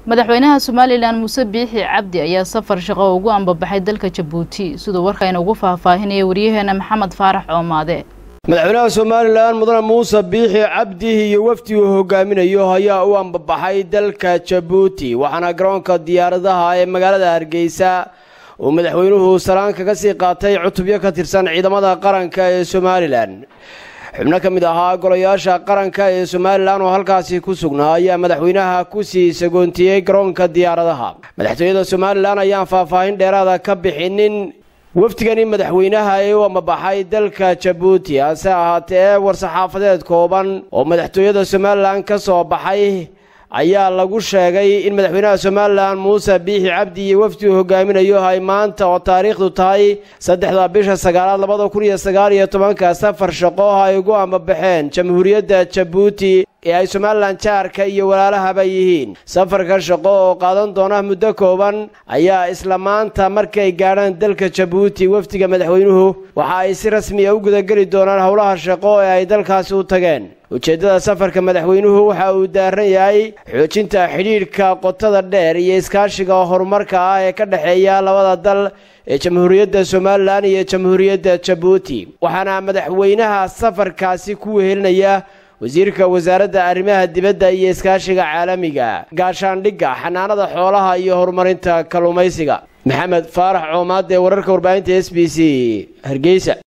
madaxweynaha somalilan muuse biixi cabdi ayaa safar shaqo ugu ambabaxay dalka jabuuti siduu warkayna ugu faahfaahinaya waryaheena maxamed faarax coomaade madaxweynaha somalilan mudane muuse biixi cabdi iyo wafdi uu hogaaminayo ayaa u ambabaxay dalka jabuuti waxaana garoonka diyaaradaha ee magaalada hargeysa uu madaxweynuhu salaan kaga sii qaatay cutubyo ka tirsan ciidamada qaranka ee somalilan xubno ka mid ahaa golayaasha qaranka ee somalilan oo halkaasi ku sugnaa ayaa madaxweynaha kusii sagoontiyey garoonka diyaaradaha madaxtooyada somalilan ayaan faahfaahin dheeraada ka bixinin wafdigani madaxweynaha ee u ambabaxay dalka jabuuti hase ahaatee war-saxaafadeed kooban oo madaxtooyada somalilan ka soo baxay ayaa lagu sheegay in madaxweynaha somalilan muuse biixi cabdi iyo wafdi uu hogaaminayo ay maanta oo taariikhdu tahay saddexda bisha sagaalaad labada kun iyo sagaal iyo tobanka safar shaqo ay ugu ambabaxeen jamhuuriyadda jabuuti ee ay somalilan jaarka iyo walaalahaba yihiin safarka shaqo oo qaadan doona muddo kooban ayaa isla maanta markay gaadhaan dalka jabuuti wafdiga madaxweynuhu waxa ay si rasmiya u gudageli doonaan howlaha shaqo ee ay dalkaasi u tageen ujeeddada safarka madaxweynuhu waxa uu daaran yahay xoojinta xidhiidhka qotada dheer iyo iskaashiga horumarka ah ee ka dhexeeya labada dal ee jamhuuriyadda somalilan iyo jamhuuriyadda jabuuti waxaana madaxweynaha safarkaasi ku wehelinaya wasiirka wasaaradda arrimaha dibadda iyo iskaashiga caalamiga gaashaandhigga xanaanada xoolaha iyo horumarinta kalluumaysiga maxamed faarax coomaad ee wararka warbaahinta s b c hargeysa